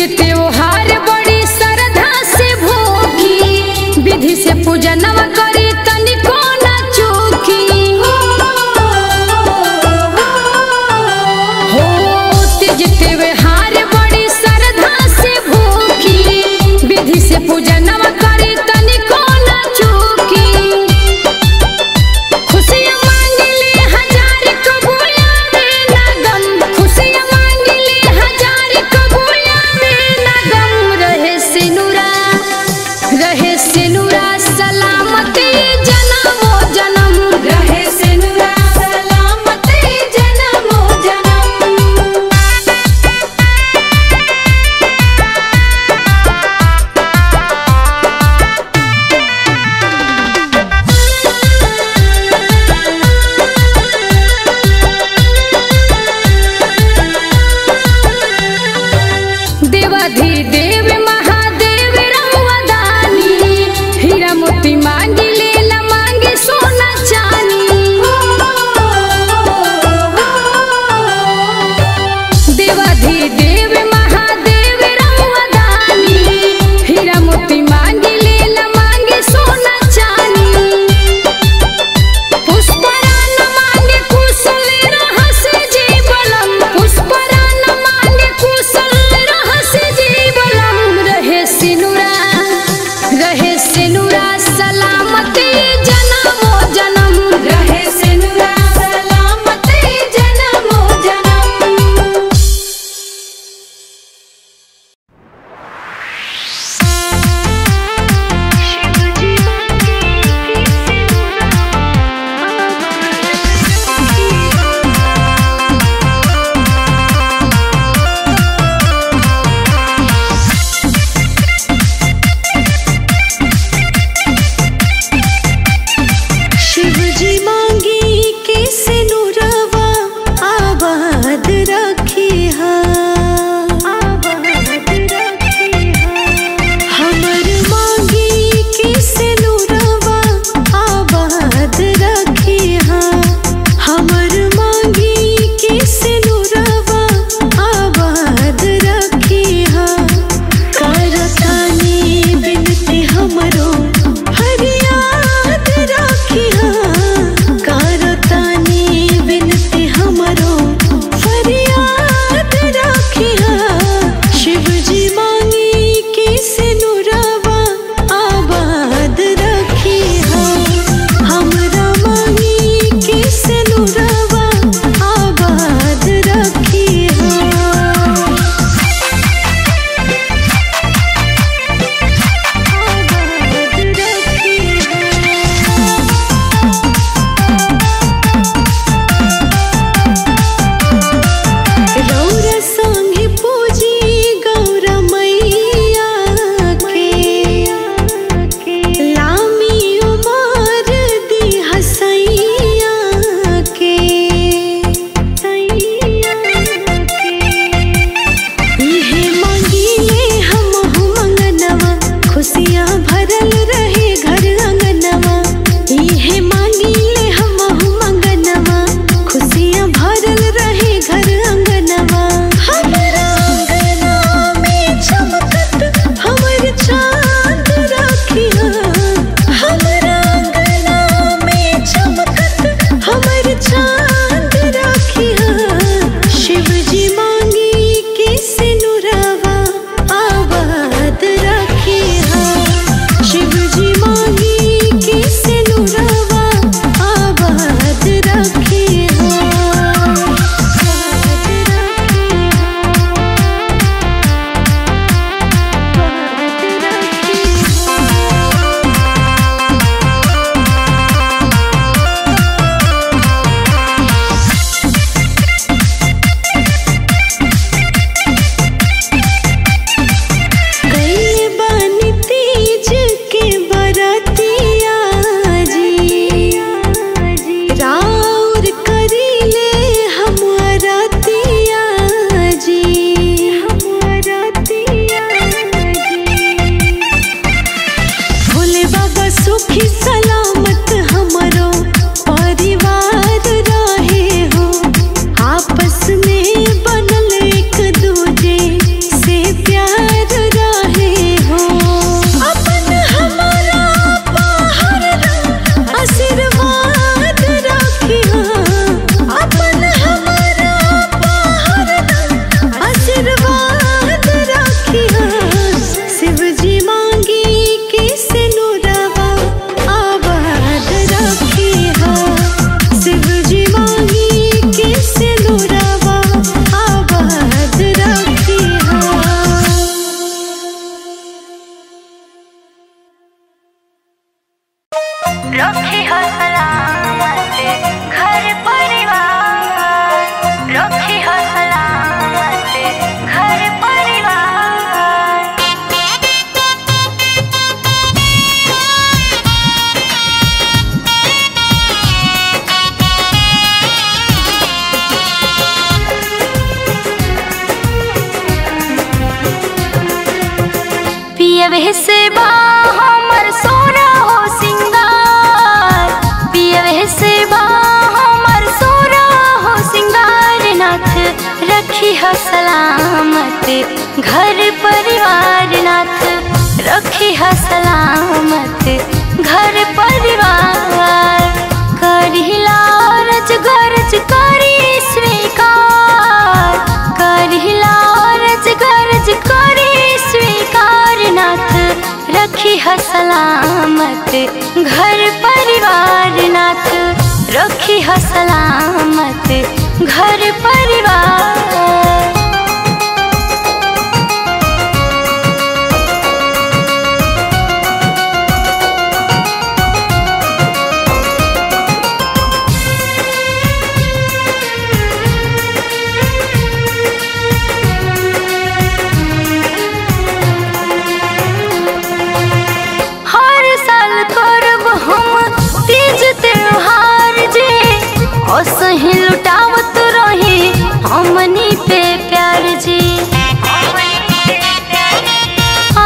त्योहार बड़ी श्रद्धा से भोगी विधि से पूजनवा करी तनिको ना चूकी हो तीज त्योहार बड़ी श्रद्धा से भोगी विधि से पूजनवा करी तनिको ना चूकी खुशियाँ मांगले हजार कबूलावे लगन खुशियाँ मांगले हजार कबूलावे लगन पियवे से बा हमर सोना हो सिंगार पियवे से बा हमर सोना हो सिंगार नाथ रखी ह सलामत घर परिवार नाथ रखी ह सलामत घर परिवार करिला रज गरज करी स्वीकार करिला रज गरज करी स्वीकार नाथ रखी ह सलामत घर परिवार नाथ रखी ह सलामत घर परिवार हर साल करब हम तीज त्योहार जे असही लुटावत रही हमनी पे प्यार जी आ,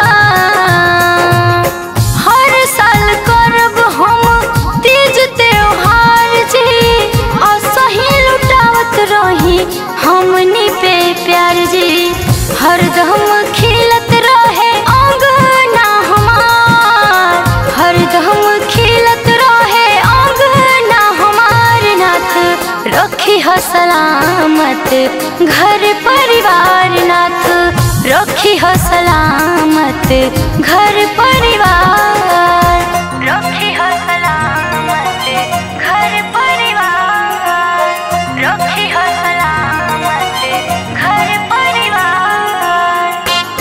हर साल करब हम तीज त्योहार जे असही लुटावत रही हमनी पे प्यार जी हरदम खिलत रहे अंगना हमार हरदम खिलत रहे अंगना हमार नाथ रखी ह सलामत घर परिवार नाथ रखी ह सलामत घर परिवार रखी ह सलामत घर परिवार रखी ह सलामत घर परिवार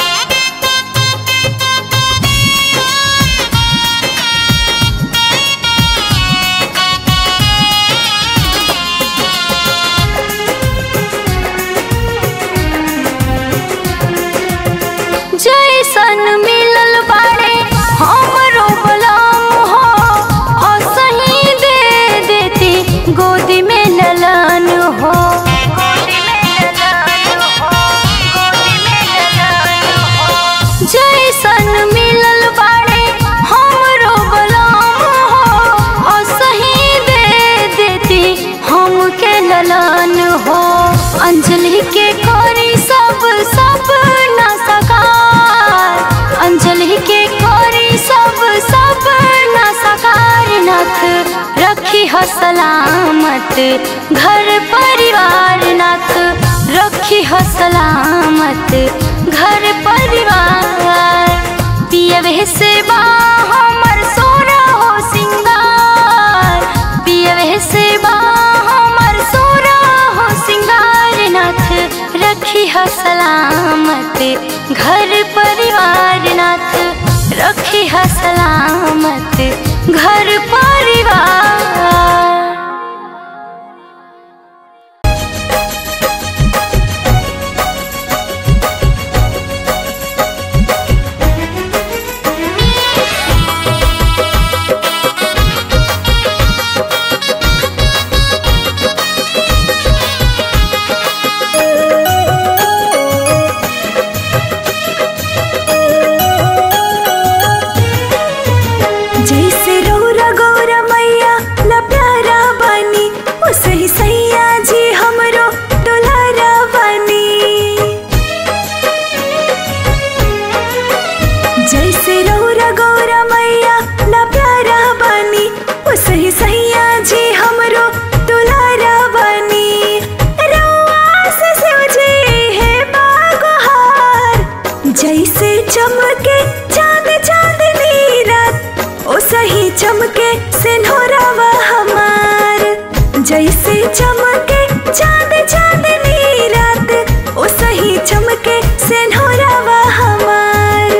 जैसन मिलल बाड़े हमरो बलाम हो असही दे देती गोदी में ललन हो जैसन मिलल बाड़े हमरो बलाम हो असही दे देती हमके ललन हो अंजलि के करी सब सब न सकार अंजलि के करी सब सब न सकार नाथ रखी ह सलामत घर परिवार नाथ रखी ह सलामत घर परिवार पियवे से बा हमर सोना हो सिंगार पियवे से बा हमर सोना हो सिंगार नाथ रखी ह सलामत घर परिवार नाथ रखी ह सलामत घर परिवार जैसे रौरा गौरा मैया ला प्यारा बानी ओ सही सैया जी हमरो दुलारा बानी जैसे रौरा गौरा मैया ला प्यारा बानी ओ सही सैया जी हमरो दुलारा बानी रौआ से शिव जी है बागोहार जैसे चमके चांद चांदनी रात ओ सही चमके सिन्होरावा हमार जैसे चमके चांद चांदनी रात ओ सही चमके सिन्होरावा हमार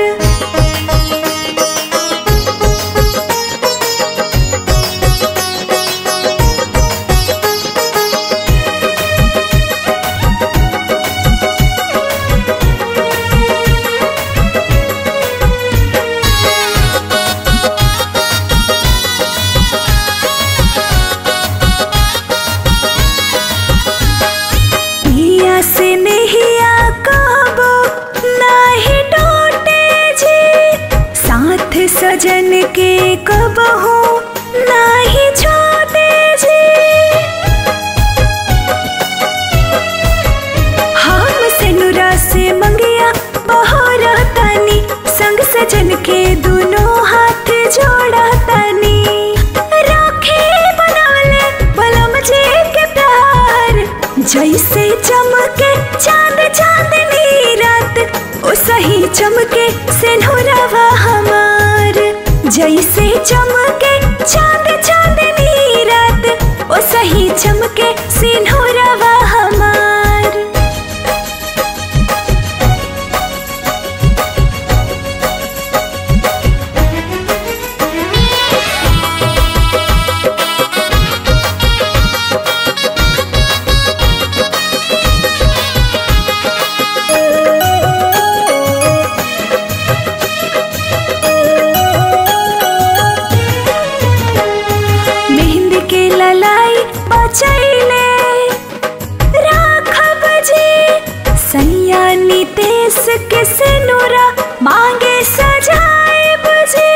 कबहू नाही छोटे जी हम सेनुरा से मंगिया बहोरा तानी संग सजन के दोनों हाथ जोड़ा तानी राखे बनवले बलम जी के प्यार जैसे चमके चांद चांदनी रात ओ सही चमके सिंधुरवा हमार जैसे चमके चांद चांदनी रात ओ सही चमके सिंधुरवा हमार मेहंदी के ललाई बचैले राखब जी सैया नितेश के सिनुरा मांगे सजाए बजे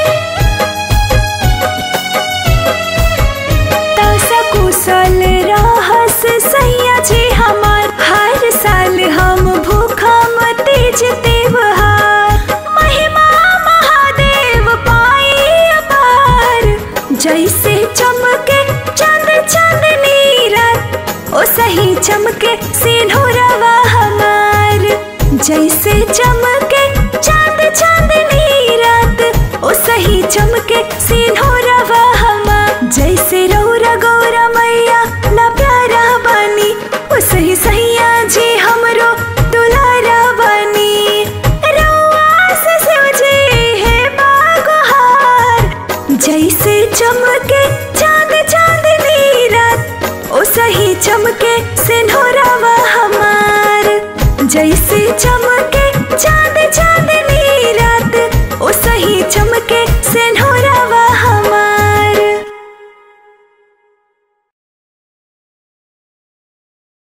कुशल रहस सैया जी हमार हर साल हम भूखा तीज त्योहार महिमा महादेव पाई अपार जैसे चमके चंद चांदनी रात ओ सही चमके सिंधुरवा हमार जैसे चमके चांद चांदनी रात ओ सही चमके सिंधुरवा